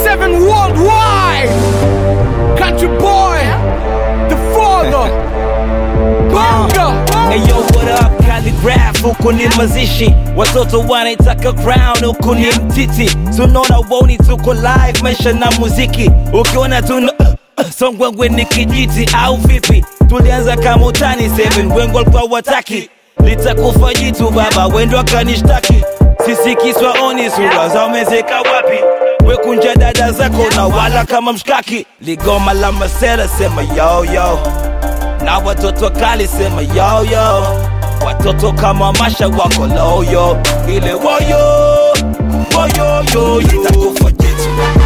seven worldwide. Country boy, the father. Bonga. Hey yo, what up? Calligraph, huku ni mazishi watoto wanaitaka crown huku ni mtiti tunaona woni tuko live maisha na muziki ukiona tuna songwengwe ni kijiti au vipi tulianza kama utani 7 wengo alikuwa wataki litakufa jitu baba wendo akanishtaki sisi kiswa oni sura za umezeka wapi wekunja dada zako na wala kama mshkaki ligoma la masera sema yo yo na watoto kali sema yo yo watoto kama masha wako loyo ile woyo woyo yo itakufa jitu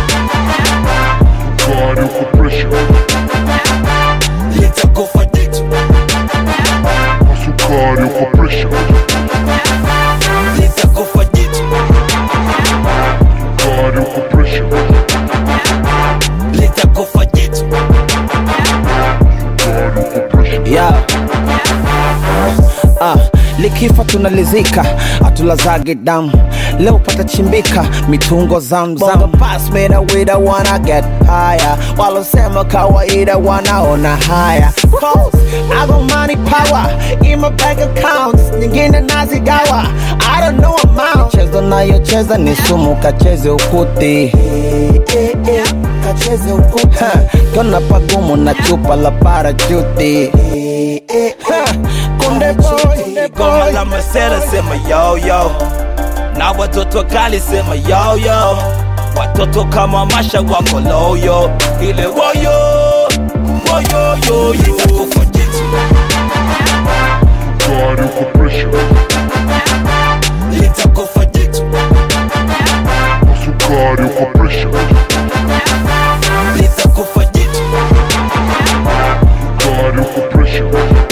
God uko pressure, litakufa jitu sukari uko pressure, litakufa jitu God uko pressure, litakufa jitu God uko pressure. yeah. Ah, likifa tunalizika atulazage damu leo patachimbika mitungo zamzam pass me the way the wanna get higher walosema kawaida wanaona haya Cause I got money power in my bank accounts nyingine nazigawa I don't know amount chezo nayocheza ni sumu kacheze ukuti kacheze ukuti kona pagumu na chupa la parachuti Ha, kunde boy ligoma la masera sema yo yo na watoto kali sema yo yo watoto kama masha wako loyo ile woyo woyo yo itakufa jitu God uko pressure, litakufa jitu sukari uko pressure, litakufa jitu God uko pressure,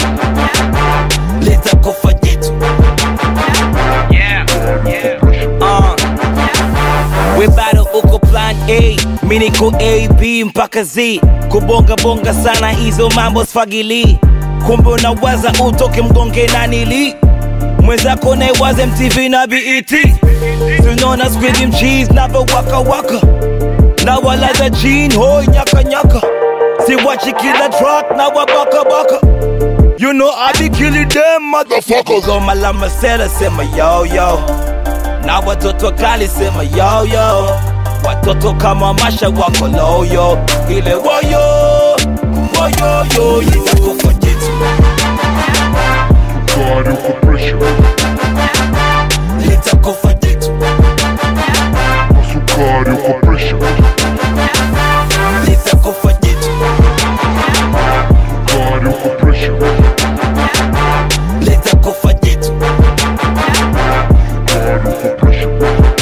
litakufa jitu uh. we bado uko plan a mi niko a b mpaka z kubonga bonga sana hizo mambo sfagili kumbe unawaza utoke mgonge na nili mwenzako naiwaze mtv na bet tunaona squid cheese navo waka waka na walaza jean hoi nyaka nyaka siwachi kila track na wabaka baka You know I be killing them motherfuckers Goma la masera sema yo yo Na watoto kali sema yo yo Watoto kama masha wako loyo Ile woyo Woyo yo itakufa jitu God uko pressure, Litakufa jitu sukari uko pressure, Litakufa jitu God uko pressure, Litakufa jitu God uko pressure.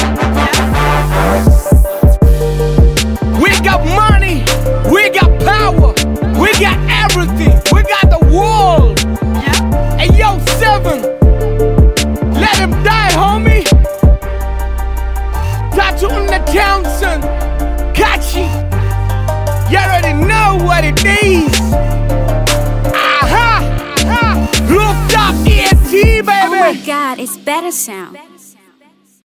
We got money. We got power. We got everything. We got the world. Hey, yo, seven. Let him die, homie. Tattoo on the Townsend. Kachi. You already know what it is. Aha. Aha. Rooftop ENT, baby. Oh my god, it's better sound.